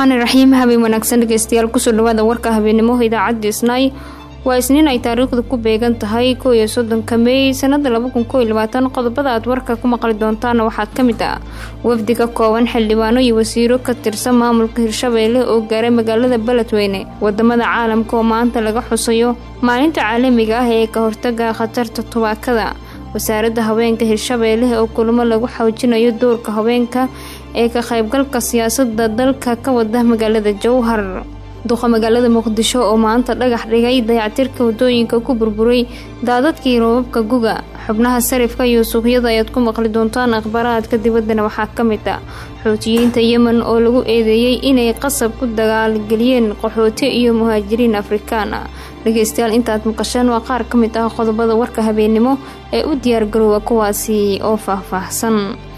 raxmaani raxiim habeen wanaagsan dhegeystayaal kusoo dhawaada warka habeenimo idaacadda isnaay waa isniin ay taariikhdu ku beegan tahay kow iyo soddonka meey sanada laba kun koo iyo labaatan qodobada aad warka ku maqli doontaana waxaa ka mid ah wafdi ka kooban xildhibaano iyo wasiiro ka tirsan maamulka hirshabeelle oo gaaray magaalada beledweyne wadamada caalamka oo maanta laga xusayo maalinta caalamiga ah ee ka hortaga khatarta tubaakada wasaaradda haweenka hirshabeelle oo kulamo lagu xoojinayo doorka haweenka ee ka qaybgalka siyaasadda dalka ka wada magaalada jowhar duqa magaalada muqdisho oo maanta dhagax dhigay dayactirka wadooyinka ku burburay daadadkii roobabka guga xubnaha sarifka iyo suuqyada ayaad ku maqli doontaan akhbaaraadka dibaddana waxaa ka mid ah xoutiyiinta yemen oo lagu eedeeyey inay qasab ku dagaalgeliyeen qaxooti iyo muhaajiriin afrikaan ah dhegeystayaal intaad maqasheen waa qaar ka mid ah qodobada warka habeennimo ee u diyaargaroowa kuwaasi oo faahfaahsan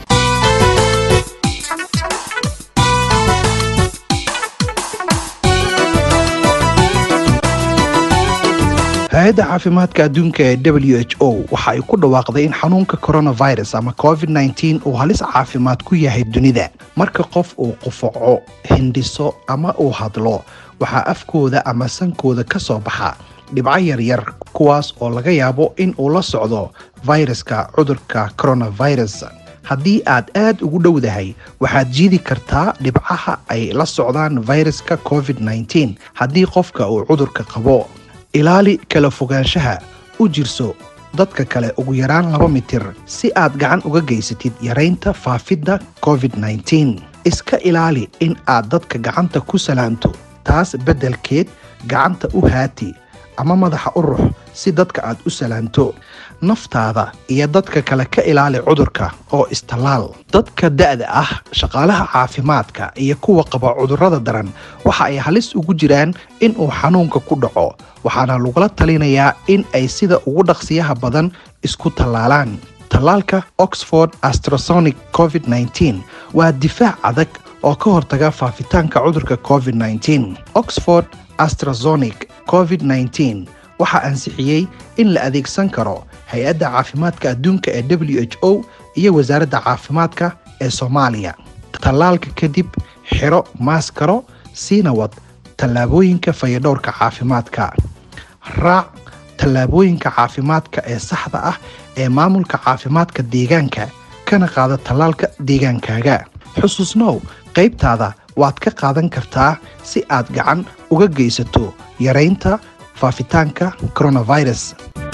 hay-adda caafimaadka adduunka ee w h o waxa ay ku dhawaaqday in xanuunka coronavirus ama covid-19 uu halis caafimaad ku yahay dunida marka qof uu qufaco hindhiso ama uu hadlo waxaa afkooda ama sankooda ka soo baxa dhibco yaryar kuwaas oo laga yaabo in uu la socdo fayraska cudurka coronavirus haddii aad aad ugu dhowdahay waxaad jiidi kartaa dhibcaha ay la socdaan fayraska covid-19 haddii qofka uu cudurka qabo ilaali kala fogaanshaha u jirso dadka kale ugu yaraan laba mitir si aad gacan uga geysatid yaraynta faafidda covid-19 iska ilaali in aad dadka gacanta ku salaanto taas beddelkeed gacanta u haati ama madaxa u rux si dadka aad u salaanto naftaada iyo dadka kale ka ilaali cudurka oo istallaal dadka da'da ah shaqaalaha caafimaadka iyo kuwa qaba cudurrada daran waxa ay halis ugu jiraan in uu xanuunka ku dhaco waxaana lagula talinayaa in ay sida ugu dhaqsiyaha badan isku tallaalaan tallaalka oxford astrasonic covid-19 waa difaac adag oo ka hortaga faafitaanka cudurka covid-19 oxford astrasonic covid-19 waxaa ansixiyey in la adeegsan karo hay-adda caafimaadka adduunka ee w h o iyo wasaaradda caafimaadka ee soomaaliya tallaalka kadib xiro maaskaro siina wad tallaabooyinka fayadhowrka caafimaadka raac tallaabooyinka caafimaadka ee saxda ah ee maamulka caafimaadka deegaanka kana qaada tallaalka deegaankaaga xusuusnow qaybtaada waad ka qaadan kartaa si aad gacan uga geysato yaraynta faafitaanka coronavirus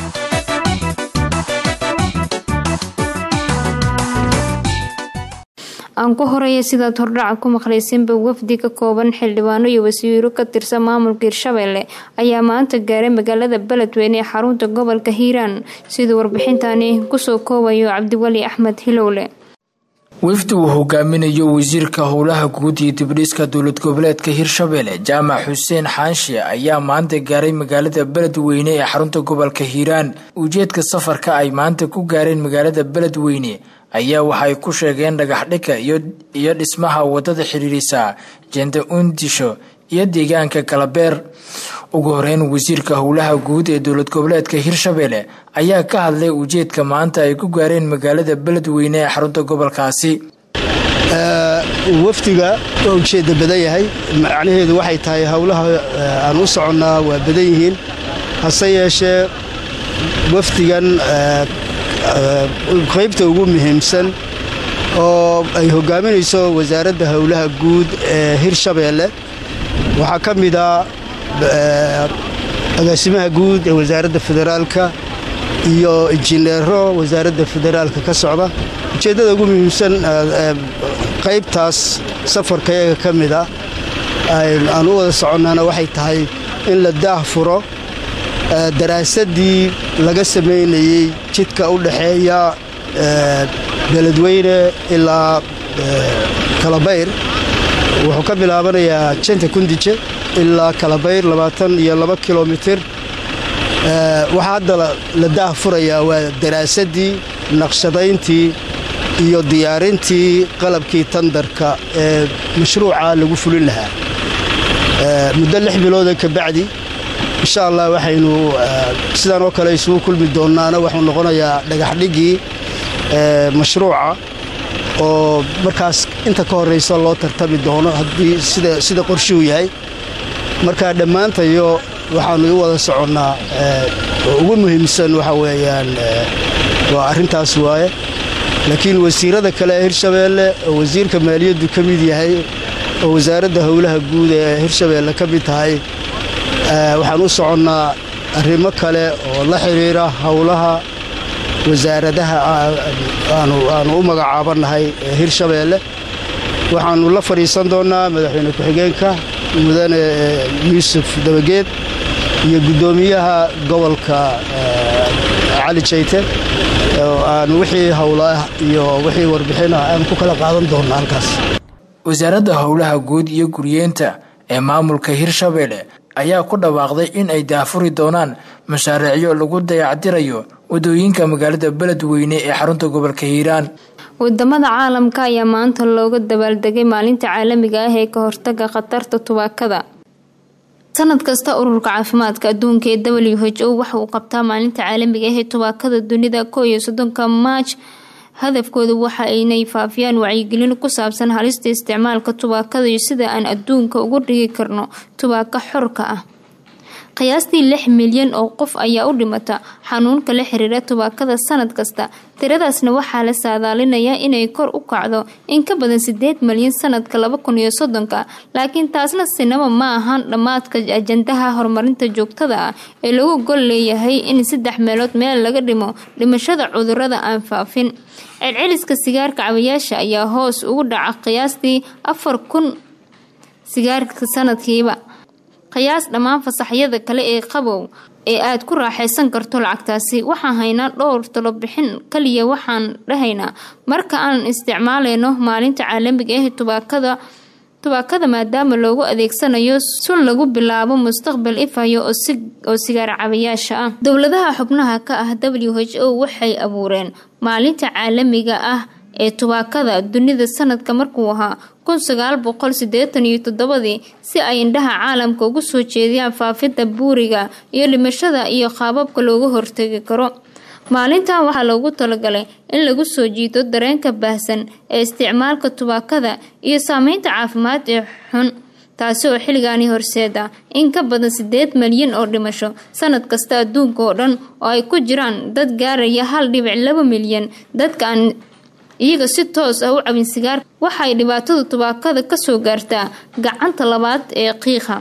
aan ku horeeya sidaad hordhaca ku maqlaysanba wafdi ka kooban xildhibaano iyo wasiiro ka tirsan maamulka hirshabeelle ayaa maanta gaaray magaalada beledweyne ee xarunta gobolka hiiraan siduu warbixintani kusoo koobayo cabdiweli axmed hilowle wafdi uu hogaaminayo wasiirka howlaha guud iyo dibdhiska dowlad goboleedka hirshabeelle jaamac xuseen xaanshe ayaa maanta gaaray magaalada beledweyne ee xarunta gobolka hiiraan ujeedka safarka ay maanta ku gaareen magaalada beledweyne ayaa waxa ay ku sheegeen dhagaxdhika iyo dhismaha wadada xiriirisa jenda undisho iyo deegaanka kalabeer ugu horeyn wasiirka howlaha guud ee dowlad goboleedka hirshabeelle ayaa ka hadlay ujeedka maanta ay ku gaareen magaalada beledweyne ee xarunta gobolkaasi wafdiga waa ujeedda badan yahay macnaheedu waxay tahay howlaha aan u soconnaa waa badan yihiin hase yeeshee wafdigan qaybta ugu muhiimsan oo ay hogaaminayso wasaaradda howlaha guud ee hirshabeelle waxaa ka mid a agaasimaha guud ee wasaaradda federaalka iyo injineero wasaaradda federaalka ka socda ujeeddada ugu muhiimsan qaybtaas safarkayaga ka mid a aan u wada soconnaana waxay tahay in la daah furo daraasaddii laga samaynayey jidka u dhaxeeya beledweyne ilaa kalabayr wuxuu ka bilaabanayaa janta kundije ilaa kalabayr labaatan iyo laba kilomitir waxaa hadda la daah furayaa waa daraasaddii naqshadayntii iyo diyaarintii qalabkii tandarka ee mashruuca lagu fulin lahaa muddo lix bilooda ka bacdi insha allah waxaynu sidaan oo kale isugu kulmi doonaana waxuu noqonayaa dhagaxdhigii mashruuca oo markaas inta ka horraysa loo tartami doono haddii sida qorshuu yahay marka dhammaantayo waxaannu u wada soconnaa ugu muhiimsan waxa weeyaan waa arrintaas waaye laakiin wasiirada kale ee hirshabeelle oo wasiirka maaliyaddu ka mid yahay oo wasaaradda howlaha guud ee hirshabeelle ka mid tahay waxaan u soconnaa arrimo kale oo la xidhiira howlaha wasaaradaha aanu u magacaabannahay ee hirshabeelle waxaannu la fadhiisan doonnaa madaxweyne ku-xigeenka mudane yuusuf dabageed iyo guddoomiyaha gobolka cali jayte aan wixii howlaah iyo wixii warbixinah aan ku kala qaadan doonna halkaas wasaaradda howlaha guud iyo guryeenta ee maamulka hirshabeelle ayaa ku dhawaaqday in ay daafuri doonaan mashaariicyo lagu dayactirayo wadooyinka magaalada beledweyne ee xarunta gobolka hiiraan wadamada caalamka ayaa maanta looga dabaaldegay maalinta caalamiga ah ee ka hortaga khatarta tubaakada sanad kasta ururka caafimaadka adduunka ee w h o waxa uu qabtaa maalinta caalamiga ah ee tubaakada dunida koo iyo soddonka maaj hadafkooda waxa aynay faafiyaan wacyigelin ku saabsan halista isticmaalka tubaakada iyo sida aan adduunka ugu dhigi karno tubaako xorka ah qiyaastii lix milyan oo qof ayaa u dhimata xanuunka la xiriira tubaakada sanad kasta tiradaasna waxaa la saadaalinayaa inay kor u kacdo in ka badan sideed milyan sanadka laba kun iyo soddonka laakiin taasna sinaba ma ahaan dhammaadka ajandaha horumarinta joogtada ah ee lagu gol leeyahay in saddex meelood meel laga dhimo dhimashada cudurada aan faafin celceliska sigaarka cabayaasha ayaa hoos ugu dhaca qiyaastii afar kun sigaarka sanadkiiba qiyaas dhammaan fasaxyada kale ee qabow ee aad ku raaxaysan karto lacagtaasi waxaan haynaa dhowr talobixin kaliya waxaan dhahaynaa marka aan isticmaaleyno maalinta caalamiga ah tubaakada tubaakada maadaama loogu adeegsanayo sun lagu bilaabo mustaqbal ifayo oo sigaar cabayaasha ah dowladaha xubnaha ka ah w h o waxay abuureen maalinta caalamiga ah ee tubaakada dunida sanadka markuu ahaa kun sagaal boqol sideetan iyo toddobadii si ay indhaha caalamka ugu soo jeediyaan faafidda buuriga iyo dhimashada iyo qaababka looga hortegi karo maalintan waxaa loogu talagalay in lagu soo jiito dareenka baahsan ee isticmaalka tubaakada iyo saameynta caafimaad ee xun taasi oo xilligaani horseeda in ka badan sideed malyan oo dhimasho sanad kasta adduunka oo dhan oo ay ku jiraan dad gaaraya hal dhibic laba milyan dadka aan iyaga si toos ah u cabin sigaar waxay dhibaatada tubaakada kasoo gaartaa gacanta labaad ee qiiqa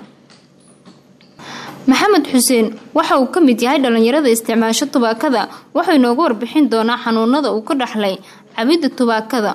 maxamed xuseen waxa uu ka mid yahay dhalinyarada isticmaasho tubaakada wuxuu inoogu warbixin doonaa xanuunada uu ka dhaxlay cabidda tubaakada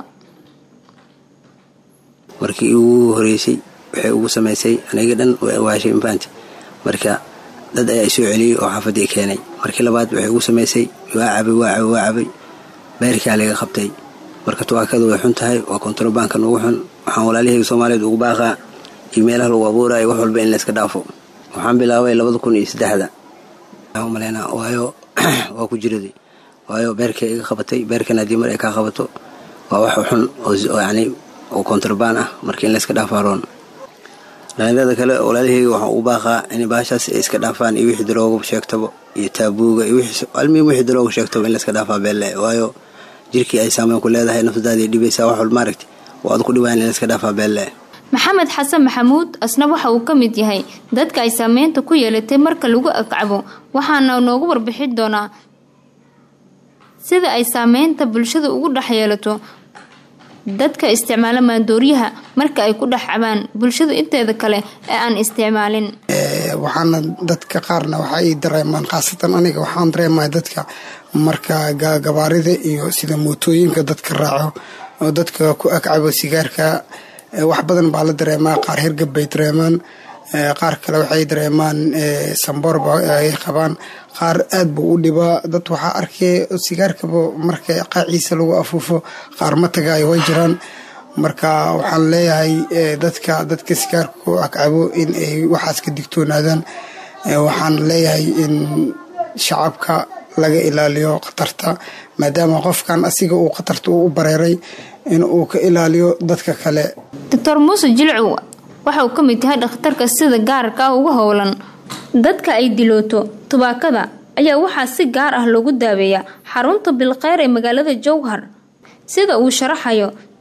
markii ugu horeysay waxay ugu samaysay aniga dhan way awaashay infaanti marka dad ayaa isoo celiyey oo xaafadii keenay markii labaad waxay ugu samaysay waa cabay waa cabay waa cabay beerkaa laga qabtay marka tubaakada way xun tahay waa kontarobaankan ugu xun waxaan walaalihayga soomaaliyeed ugu baaqaa iyo meelaha lagu abuuraayo wax walba in layska dhaafo waxaan bilaabay labada kun iyo saddexda maleyna waayo waa ku jiraday waayo beerkay iga qabatay beerkan haddii mar ay kaa qabato waa wax xun oo yani oo kontrabaan ah marka in layska dhaafaaroon dhalinyarada kale walaalihayga waxaan ugu baaqaa in baashaas ay iska dhaafaan iyo wixii darooga sheegtaba iyo taabuuga iyo almiim wixii darooga sheegtaba in layska dhaafaa beelle waayo jirkii ay saameyn ku leedahay nafsadaadii dhibaysaa wax walba maaragti oo aad ku dhibaan in layska dhaafaa beelle maxamed xasan maxamuud asna waxa uu ka mid yahay dadka ay saameynta ku yeelatay marka lagu agcabo waxaana noogu warbixin doonaa sida ay saameynta bulshada ugu dhex yeelato dadka isticmaala maandooriyaha marka ay ku dhex cabaan bulshada inteeda kale ee aan isticmaalin waxaana dadka qaarna waxaay dareemaan khaasatan aniga waxaan dareemaya dadka marka gabaarida iyo sida mootooyinka dadka raaco oo dadka ku agcabo sigaarka wax badan baa la dareemaa qaar hirgab bay dareemaan qaar kale waxay dareemaan samboorba ay qabaan qaar aad buu u dhibaa dad waxaa arkay sigaarkaba marka qaaciisa lagu afuufo qaar matagaay way jiraan marka waxaan leeyahay dadka dadka sigaarka ku agcabo in ay waxaas ka digtoonaadaan waxaan leeyahay in shacabka laga ilaaliyo khatarta maadaama qofkan asiga uu khatarta u bareeray in uu ka ilaaliyo dadka kale doctor muuse jilcow waxa uu ka mid yahay dhakhtarka sida gaarka ah uga howlan dadka ay dilooto tubaakada ayaa waxaa si gaar ah loogu daaweeyaa xarunta bilkheyr ee magaalada jowhar sida uu sharaxayo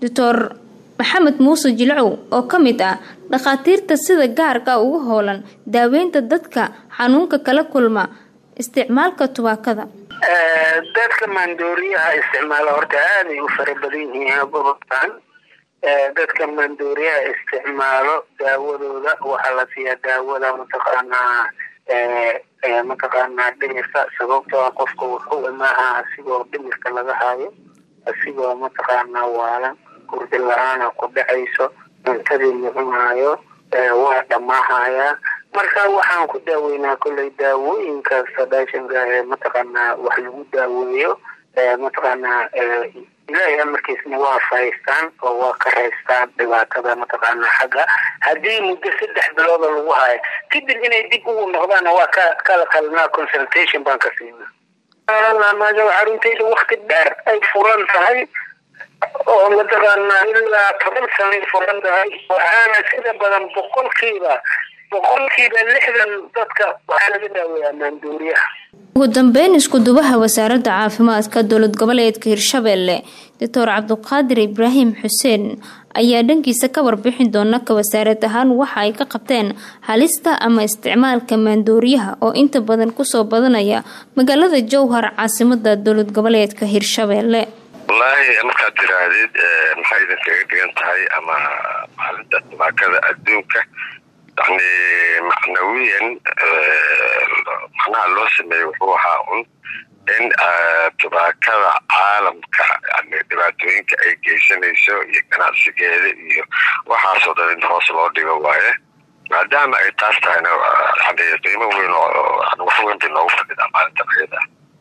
doctor maxamed muuse jilcow oo ka mid ah dhakhaatiirta sida gaarka ugu hoolan daaweynta dadka xanuunka kala kulma isticmaalka tubaakada dadka maandooriyaha isticmaala horta aaday u fara badan yihiin gobolkan dadka maandooriyaha isticmaalo daawadooda waxaa la siiyaa daawada mataqaanaa mataqaanaa dhimirka sababtoo ah qofka wuxuu imaaha asigoo dhimirka laga hayo asigoo mataqaanaa waalan gurdi la-aana ku dhacayso cuntadii mucunaayo waa dhamaahayaa marka waxaan ku daaweynaa kolley daawooyinka sadaashanka ee mataqaanaa wax lagu daaweeyo mataqaanaa ilaahay amarkiisna waa fahaystaan oo waa ka raystaan dhibaatada mataqaanaa xagga haddii muddo saddex bilooda lagu hayo kadib inay dib ugu noqdaana waa ka kala qalinaa consultation baan ka siinaa maadaama xaruntayda wakti dheer ay furan tahay oo mataqaanaa ilaa toban sanay furan tahay waxaana sida badan boqolkiiba boqolkiiba lixdan dadka waxaa laga daaweeyaa maanduuriyaha ugu dambeyn isku-dubaha wasaaradda caafimaadka dowlad goboleedka hirshabeelle doctor cabduqaadir ibraahim xuseen ayaa dhankiisa ka warbixin doona ka wasaarad ahaan waxa ay ka qabteen halista ama isticmaalka maandooriyaha oo inta badan kusoo badanaya magaalada jowhar caasimada dowlad goboleedka hirshabeelle wallaahi markaad tiraahdid maxay idinkaga dhigan tahay ama maalinta tubaakada adduunka yani macnawiyan macnaha loo sameeyey wuxuu ahaa un in tubaakada caalamka yani dhibaatooyinka ay geysanayso iyo ganacsigeeda iyo waxaasoo dhan in hoos loo dhigo waaye maadaama ay taas tahayna yani qiimo weyn oo wax weyn bay noogu fadhidaa maalintan ayada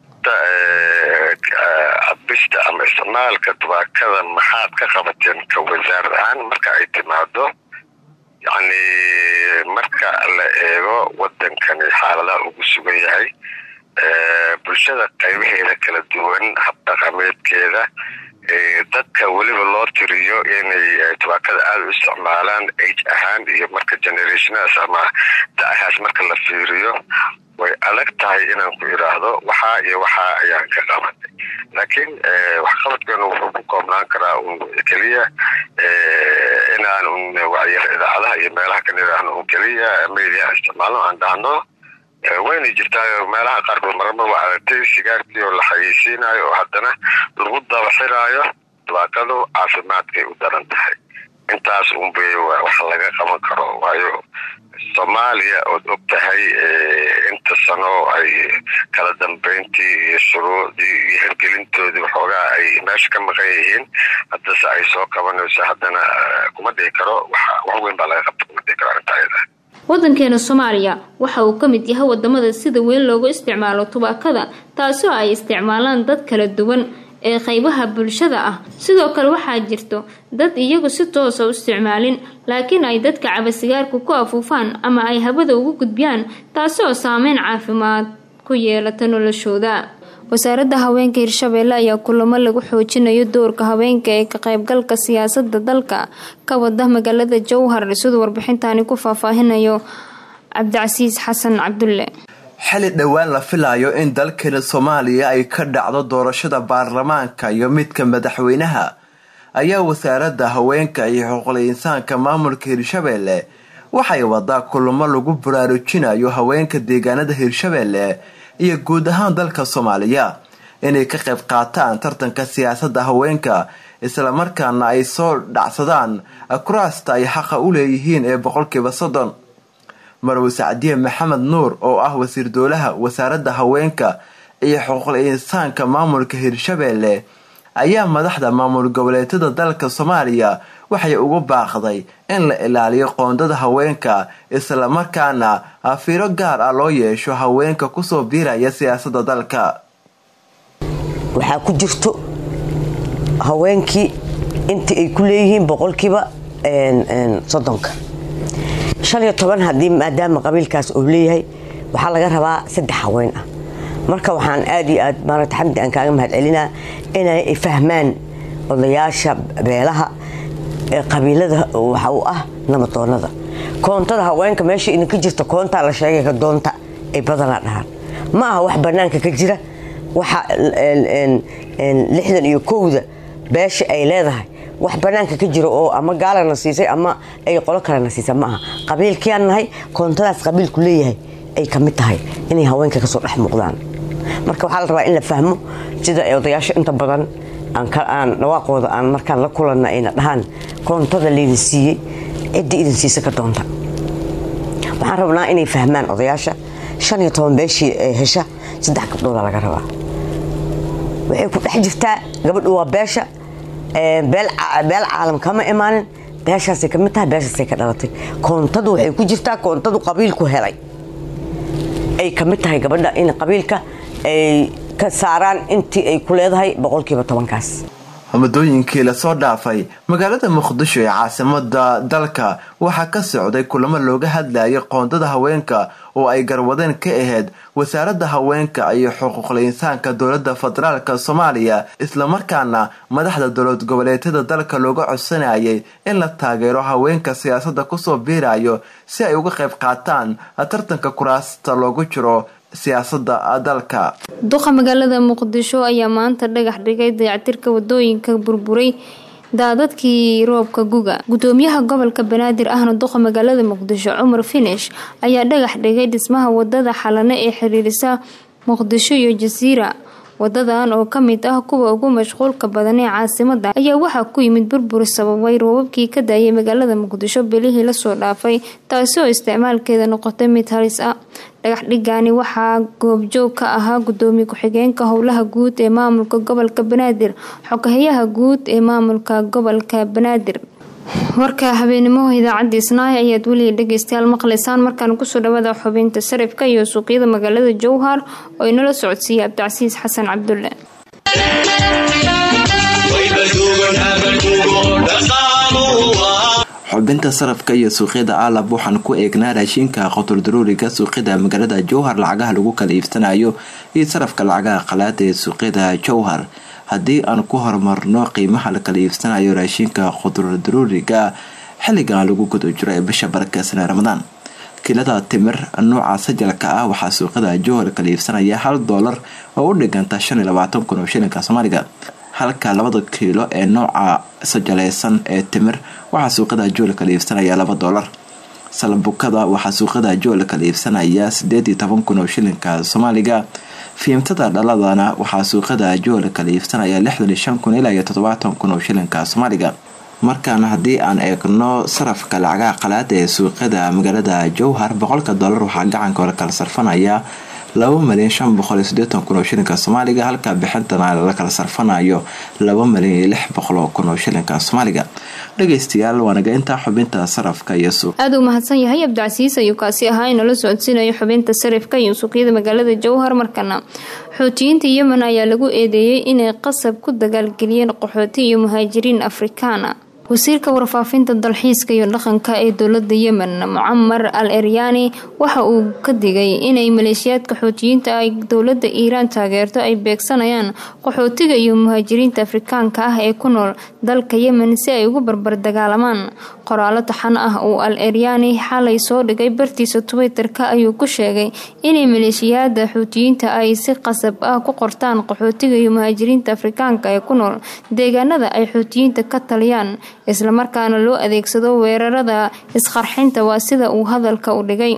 cabista ama isticmaalka tubaakada maxaad ka qabateen ka wasaarad ahaan marka ay timaado yacni marka la eego wadankani xaaladaha ugu sugan yahay bulshada qaybaheeda kala duwan habdhaqameedkeeda dadka weliba loo tiriyo inay tubaakada aada u isticmaalaan age ahaan iyo marka generationadas ama da-ahaas marka la fiiriyo way adag tahay inaan ku idhaahdo waxaa iyo waxaa ayaan ka qabanay laakiin waxqabadkeenu wuxuu ku koobnaan karaa un keliya inaan un wacyar idaacadaha iyo meelaha kan idhaahno un keliya media isticmaalno aan dhahno wayna jirtaa meelaha qaarkood marama waa aragtay sigaarkii oo la xayeysiinayo oo haddana lagu dabaxinaayo tubaakadu caafimaadkay u daran tahay intaas unbay wax laga qaban karo waayo soomaaliya ood og tahay inta sano ay kala dambeyntii iyo shuruucdii iyo hirgelintoodii waxoogaa ay meesha ka maqan yihiin haddase ay soo qabanayso haddana kuma dhihi karo wax weyn baa laga qabta kuma dhihi karo arrinta ayada wadankeena soomaaliya waxa uu ka mid yahay wadamada sida weyn loogu isticmaalo tubaakada taasoo ay isticmaalaan dad kala duwan ee qaybaha bulshada ah sidoo kale waxaa jirto dad iyagu si toosa u isticmaalin laakiin ay dadka cabasigaarku ku afuufaan ama ay hawada ugu gudbiyaan taasi oo saameyn caafimaad ku yeelata noloshooda wasaaradda haweenka hirshabeelle ayaa kulamo lagu xoojinayo doorka haweenka ee ka qaybgalka siyaasada dalka ka wada magaalada jowhar siduu warbixintaani ku faahfaahinayo cabdicasiis xasan cabdulle xili dhowaan la filayo in dalkeena soomaaliya ay ka dhacdo doorashada baarlamaanka iyo midka madaxweynaha ayaa wasaaradda haweenka iyo xuquuqul insaanka maamulka hirshabeelle waxay wadaa kulamo lagu baraarujinayo haweenka deegaanada hirshabeelle iyo guud ahaan dalka soomaaliya inay ka qayb qaataan tartanka siyaasadda haweenka islamarkaana ay soo dhacsadaan kuraasta ay xaqa u leeyihiin ee boqolkiiba soddon marwe sacdiye maxamed nuur oo ah wasiir dowlaha wasaaradda haweenka iyo xuquuqul insaanka maamulka hirshabeelle ayaa madaxda maamul goboleedyada dalka soomaaliya waxay ugu baaqday in la ilaaliyo qoondada haweenka islamarkaana fiiro gaar ah loo yeesho haweenka kusoo biiraya siyaasadda dalka waxaa ku jirto haweenkii intii ay ku leeyihiin boqolkiiba soddonka shan iyo toban haddii maadaama qabiilkaas uu leeyahay waxaa laga rabaa saddex haween ah marka waxaan aad iyo aad maarata xamdi aan kaaga mahad celinaa inay fahmaan odayaasha beelaha ee qabiilada waxa uu ah namadoonada koontada haweenka meesha idinka jirta koontaa la sheegay ka doonta ay badanaa dhahaan ma aha wax banaanka ka jira waxa lixdan iyo kowda beesha ay leedahay wax banaanka ka jiro oo ama gaalana siisay ama ay qolo kalena siisay ma aha qabiilkiaan nahay koontadaas qabiilku leeyahay ay ka mid tahay inay haweenka kasoo dhex muuqdaan marka waxaa la rabaa in la fahmo sida ay odayaasha inta badan aan dhawaaqooda aan markaan la kulanna ayna dhahaan koontada laydin siiyey ciddii idin siisa ka doonta waxaan rabnaa inay fahmaan odayaasha shan iyo toban beeshii hesha saddex gabdhooda laga rabaa waxay ku dhex jirtaa gabadhu waa beesha beel caalam kama imaanin beeshaasay ka mid tahay beeshaasay ka dhalatay koontadu waxay ku jirtaa koontadu qabiilku helay ay ka mid tahay gabadha in qabiilka ay ka saaraan intii ay ku leedahay boqolkiiba tobankaas muddooyinkii lasoo dhaafay magaalada muqdisho ee caasimada dalka waxaa ka socday kulamo looga hadlayay qoondada haweenka oo ay garwadeen ka ahayd wasaaradda haweenka iyo xuquuqul insaanka dowlada federaalk soomaaliya islamarkaana madaxda dowlad goboleedyada dalka looga codsanayay in la taageero haweenka siyaasada kusoo biirayo si ay uga qayb qaataan tartanka kuraasta loogu jiro siyaasada dalka duqa magaalada muqdisho ayaa maanta dhagax dhigay dayactirka wadooyinka burburay daadadkii roobka guga gudoomiyaha gobolka banaadir ahna duqa magaalada muqdisho cumar finish ayaa dhagax dhigay dhismaha wadada xalane ee xiriirisa muqdisho iyo jasiira wadadan oo ka mid ah kuwa ugu mashquulka badan ee caasimada ayaa waxaa ku yimid burbur sababay roobabkii ka daayay magaalada muqdisho bilihii lasoo dhaafay taasi oo isticmaalkeeda noqotay mid halis ah dhagax dhigani waxaa goobjoog ka ahaa gudoomiye ku-xigeenka howlaha guud ee maamulka gobolka banaadir xogahayaha guud ee maamulka gobolka banaadir warka habeenimo idaacadda isnaay ayaad weliga dhegeystayaal maqlaysaan markaan kusoo dhawaada xubinta sarifka iyo suuqyada magaalada jowhar oo inala socodsiiyay abdicasiis xasan cabdulle xubinta sarafka iyo suuqyada aalab waxaan ku eegnaa raashinka qotordaruuriga suuqyada magaalada jowhar lacagaha lagu kala iibsanayo iyo sarafka lacagaha qalaada ee suuqyada jowhar haddii aan ku horumarno qiimaha la kala iibsanayo raashinka qudurdaruuriga xilligan lagu guda jiro ee bisha barakeysan ee ramadaan kilada timir nooca sajalka ah waxaa suuqyada jowhar kala iibsanaya hal doolar oo u dhiganta shan iyo labaatan kun oo shilinka soomaaliga halka labada kiilo ee nooca sajaleysan ee timir waxaa suuqyada jowhar kala iibsanaya laba doolar salbukada waxaa suuqyada jowhar kala iibsanaya sideed iyo toban kun oo shilinka soomaaliga fiimtada dhaladana waxaa suuqyada jowhar kala iibsanaya lixdan iyo shan kun ilaa iyo toddobaatan kun oo shilinka soomaaliga markaana haddii aan eegno sarafka lacagaha qalaada ee suuqyada magaalada jowhar boqolka doolar waxaa gacanka hore kala sarfanaya laba malyan shan boqol iyo sideetan kun oo shilinka soomaaliga halka bixintana la kala sarfanayo laba malyan iyo lix boqol oo kun oo shilinka soomaaliga dhageystayaal waanaga intaa xubinta sarafka iyo suuq aada u mahadsan yahay abdicasiis ayuu kaasi ahaa inala socodsiinayo xubinta sarifka iyo suuqyada magaalada jowhar markana xoutiyiinta yemen ayaa lagu eedeeyey inay qasab ku dagaalgeliyeen qaxooti iyo muhaajiriin afrikaana wasiirka warfaafinta dalxiiska iyo dhaqanka ee dowlada yemen mucamar al eryaani waxa uu ka digay inay maleeshiyaadka xootiyiinta ay dowlada iiraan taageerto ay beegsanayaan qaxootiga iyo muhaajiriinta afrikaanka ah ee ku nool dalka yemen si ay ugu barbar dagaalamaan qoraalo taxan ah uu al eryaani xalay soo dhigay bartiisa twitterka ayuu ku sheegay inay maleeshiyaada xuutiyiinta ay si qasab ah ku qortaan qaxootiga iyo muhaajiriinta afrikaanka ee ku nool deegaanada ay xuutiyiinta ka taliyaan islamarkaana loo adeegsado weerarada isqarxinta waa sida uu hadalka u dhigay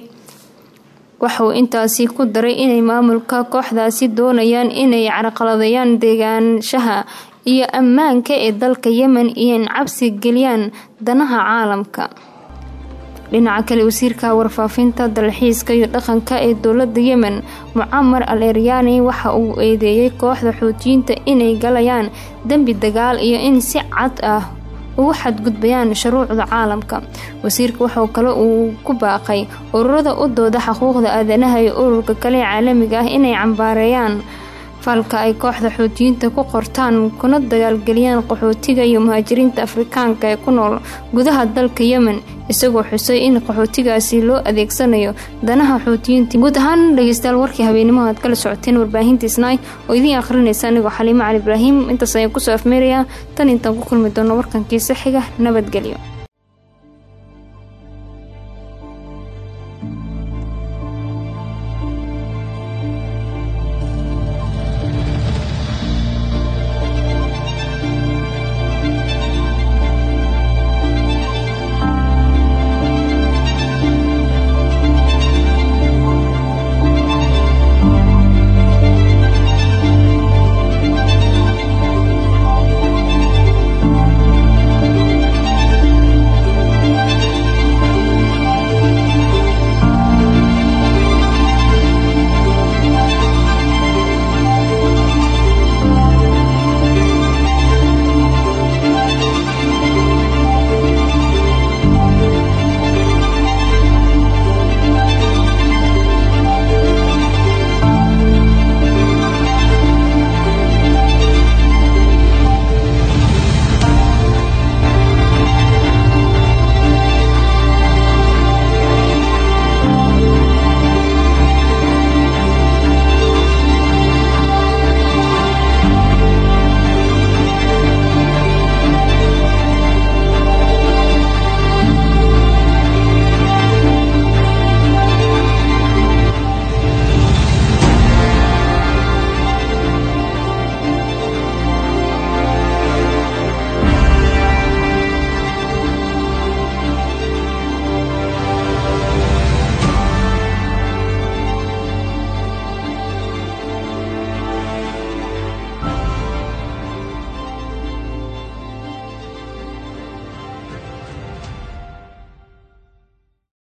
waxauu intaasi ku daray inay maamulka kooxdaasi doonayaan inay carqaladeeyaan deegaanshaha iyo ammaanka ee dalka yemen iyo in cabsi geliyaan danaha caalamka dhinaca kale wasiirka warfaafinta dalxiiska iyo dhaqanka ee dowlada yemen mucamar al eryaani waxa uu eedeeyay kooxda xuutiyiinta inay galayaan dembi dagaal iyo in si cad ah ugu xadgudbayaan shuruucda caalamka wasiirka waxau kale uu ku baaqay ururada u dooda xuquuqda aadanaha iyo ururka kale ee caalamiga ah inay cambaareeyaan falka ay kooxda xuutiyiinta ku qortaan kuna dagaalgeliyaan qaxootiga iyo muhaajiriinta afrikaanka ee ku nool gudaha dalka yemen isagoo xusay in qaxootigaasi loo adeegsanayo danaha xuutiyiinta guud ahaan dhegeystayaal warkii habeenimo aad kala socoteen warbaahinta isnaay oo idiin akhrinaysa anigoo xaliimo cali ibraahim intaas ayaan kusoo afmeerayaa tan intaan ku kulmi doono warkankiisa xiga nabadgelyo